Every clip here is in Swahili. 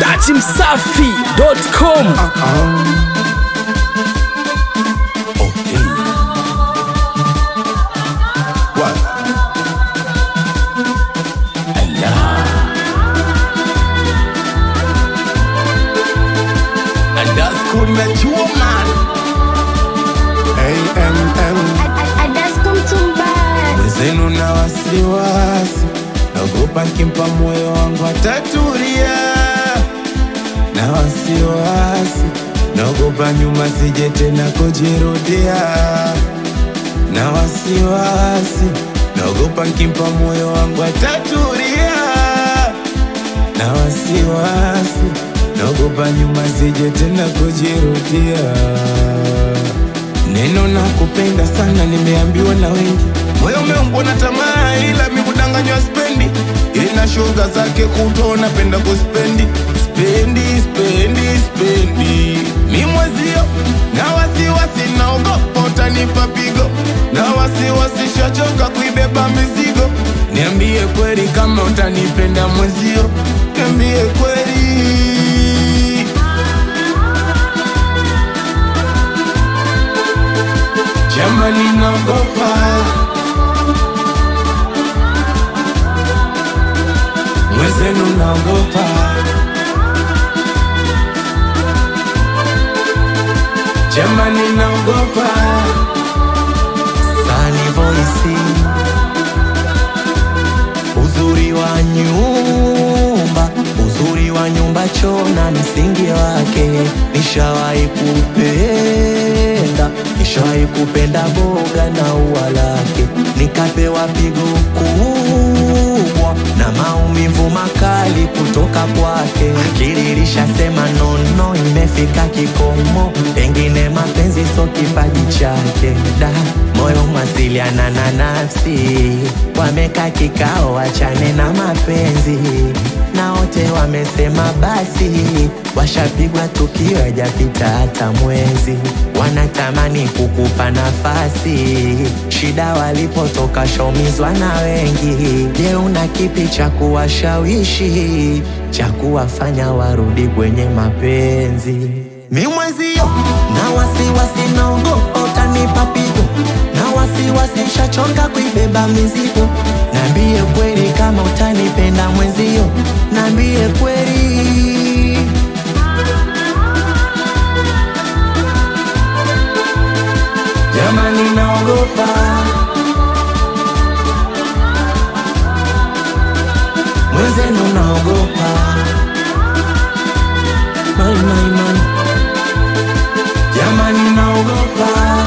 dachimsafi.com Okay. What? Allah. And that's cool met you, man. AMM. Mwenzenu na wasiwasi, naogopa nkimpa moyo wangu atatulia. Na wasiwasi, naogopa nyuma sije tena kujirudia. Na wasiwasi, naogopa nkimpa moyo wangu atatulia. Na wasiwasi, naogopa nyuma sije tena kujirudia. Neno na kupenda sana nimeambiwa na wengi, moyo umeumbwa na tamaa, ila mikudanganywa spendi. Ina shoga zake kuto napenda kuspendi spendi spendi spendi. Mi mwezio na wasiwasi, naogopa utanipa pigo, na wasiwasi shachoka kuibeba mizigo. Niambie kweli kama utanipenda mwezio, niambie kweli. Jamani naogopa Mwezenu naogopa Jamani naogopa Sunny Voice, uzuri wa nyumba, uzuri wa nyumba choo na msingi wake. Nishawahi kupenda, nishawahi kupenda boga na ua lake, nikapewa pigo kubwa na maumivu makali kutoka kwake. Akili ilishasema nono, imefika kikomo, pengine mapenzi so kipaji chake. Da, moyo mwasiliana na nafsi, wameka kikao, wachane na mapenzi na wote wamesema basi, washapigwa tukio hajapita hata mwezi, wanatamani kukupa nafasi. Shida walipotoka shaumizwa na wengi. Je, una kipi cha kuwashawishi cha kuwafanya warudi kwenye mapenzi? Mi mwezio na wasiwasi, naogopa utanipa pigo na wasiwasi, shachoka kuibeba mizigo. Nambie kweli kama utanipenda mwenzio, nambie kweli. Jamani naogopa Mwenzenu naogopa Mai, mai, mai. Jamani naogopa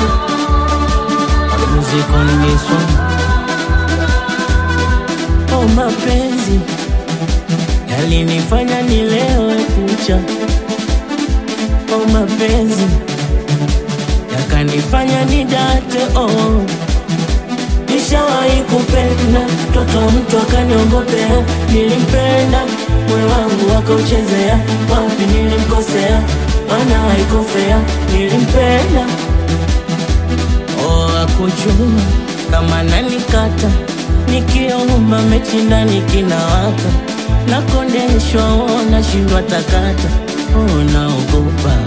Music on this one. Oh, mapenzi yalinifanya nilewe kucha. Oh, mapenzi yakanifanya nidate. Oh, nishawahi kupenda mtoto wa mtu akaniongopea. Nilimpenda moyo wangu akauchezea. Wapi nilimkosea? Maana haikufea. Nilimpenda Oh, akujua kama nanikata nikiomba mechi ndani kinawaka nakondeshwa, oh, nashindwa takata, oh, naogopa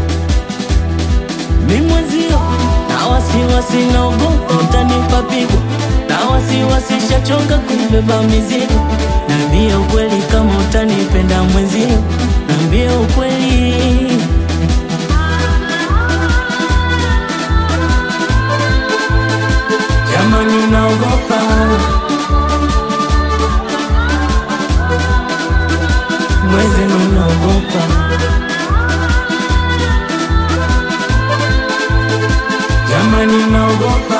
mimwezio na wasiwasi, naogopa utanipa pigo na wasiwasi, shachoka kubeba mizigo. Nambie ukweli kama utanipenda mwenzio, nambie ukweli Jamani naogopa mwenzenu, naogopa Jamani naogopa